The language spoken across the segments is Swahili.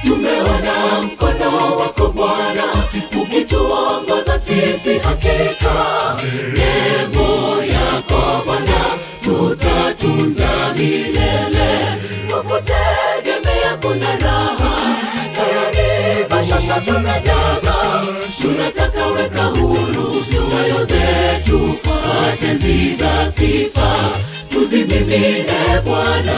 tumeona mkono wako Bwana ukituongoza sisi, hakika nembo yako Bwana tutatunza milele. Kukutegemea kuna raha, tayari bashasha tunajaza, tunataka weka huru nyoyo zetu kwa tenzi za sifa, tuzimimine Bwana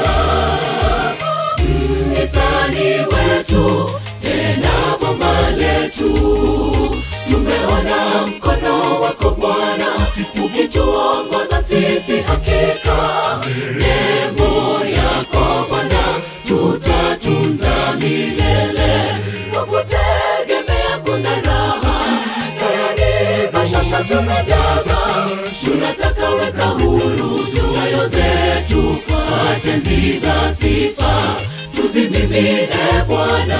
mhisani wetu, tena bomba letu. Tumeona mkono wako Bwana ukituongoza sisi, hakika nembo yako Bwana tutatunza milele. Kukutegemea kuna raha, tayari bashasha tumejaza, tunataka weka huru nyoyo zetu kwa tenzi za sifa, tuzimimine Bwana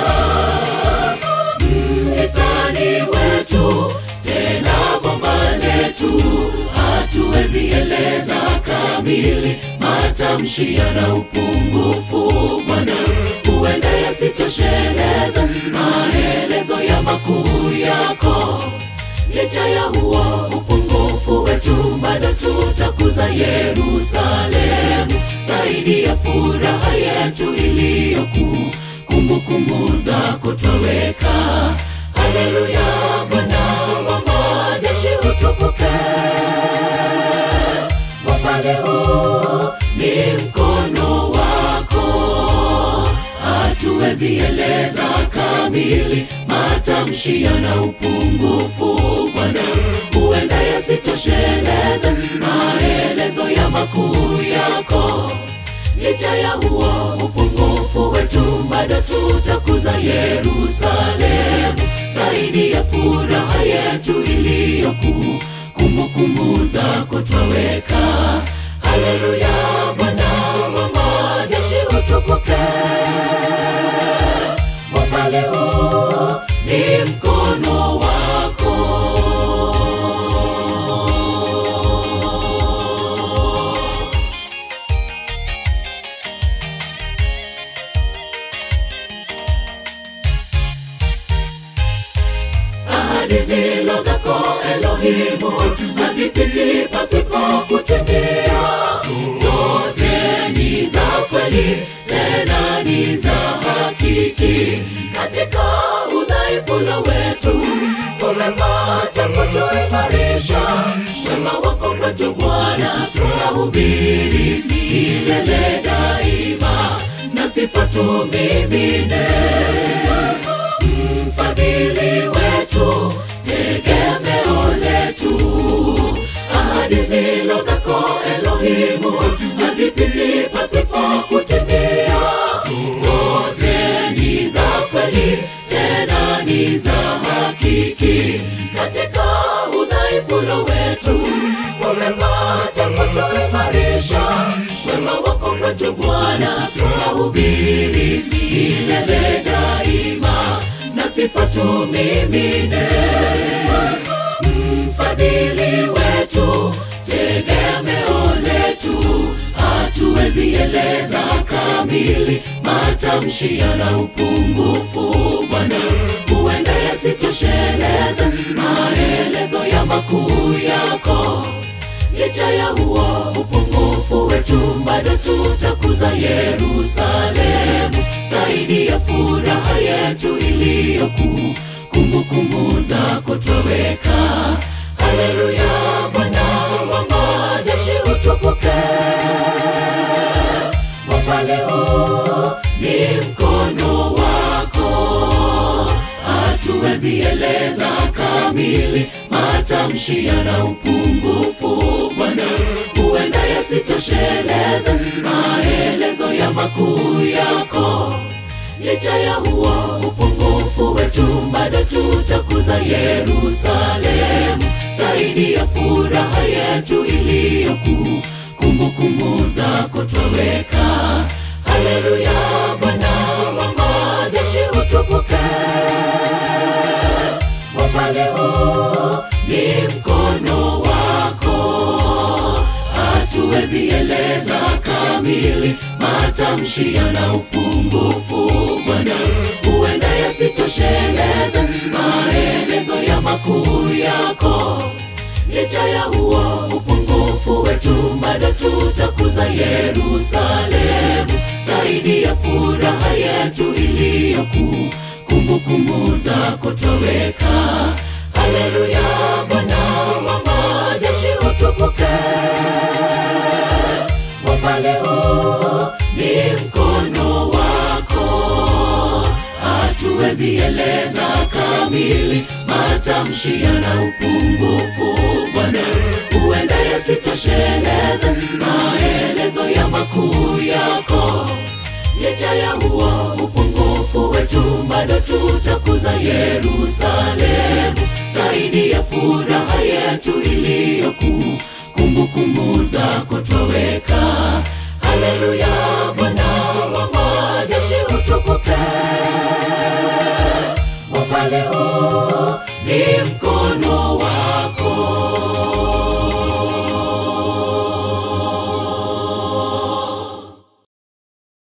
mhisani wetu, tena bomba letu, hatuwezi eleza kamili, matamshi yana upungufu Bwana, huenda yasitosheleza maelezo ya makuu yako. Licha ya huo upungufu wetu, bado tutakuza Yerusalemu zaidi ya furaha yetu iliyokuu kumbukumbu zako twaweka. Haleluya, Bwana wa majeshi utukuke. Upande huu ni mkono wako, hatuwezi eleza kamili, matamshi yana upungufu Bwana, huenda yasitosheleze maelezo ya makuu yako. Licha ya huo upungufu wetu, bado tutakuza Yerusalemu zaidi ya furaha yetu iliyokuu, kumbukumbu zako twaweka. Haleluya, Bwana wa majeshi utukuke. Upande huu ni mkono wako. ahadi zilo zako Elohimu hazipiti pasipo kutimia. Zote ni za kweli, tena ni za hakiki. Katika udhaifu na wetu umepata kutuimarisha. Wema wako kwetu Bwana tutahubiri milele daima, na sifa tumimine mfadhili wetu, tegemeo letu. Ahadi zilo zako Elohimu hazipiti pasipo kutimia. Zote ni za kweli, tena ni za hakiki. Katika udhaifu na wetu umepata kutuimarisha. Wema wako kwetu Bwana tutahubiri milele daima na sifa tumimine. Mfadhili wetu, tegemeo letu, hatuwezi eleza kamili, matamshi yana upungufu Bwana, huenda yasitosheleze maelezo ya makuu yako. Licha ya huo upungufu wetu, bado tutakuza Yerusalemu zaidi ya furaha yetu iliyokuu, kumbukumbu zako twaweka. Haleluya, Bwana wa majeshi utukuke. Upande huu ni mkono wako, hatuwezi eleza kamili, matamshi yana upungufu Bwana, huenda yasitosheleze maelezo ya makuu yako. Licha ya huo upungufu wetu, bado tutakuza Yerusalemu zaidi ya furaha yetu iliyokuu, kumbukumbu zako twaweka. Haleluya, Bwana wa majeshi utukuke. Upande huu ni mkono wako, hatuwezi eleza kamili, matamshi yana upungufu Bwana, huenda yako. Licha ya huo upungufu wetu, bado tutakuza Yerusalemu zaidi ya furaha yetu iliyokuu. Kumbukumbu zako twaweka. Haleluya, Bwana wa majeshi utukuke. Upande huu ni mkono wako, hatuwezi eleza kamili, matamshi yana upungufu. Bwana, huenda yasitosheleze maelezo ya makuu yako. Licha ya huo upungufu wetu, bado tutakuza Yerusalemu zaidi ya furaha yetu iliyokuu. Kumbukumbu zako twaweka. Haleluya, Bwana wa majeshi utukuke. Upande huu ni mkono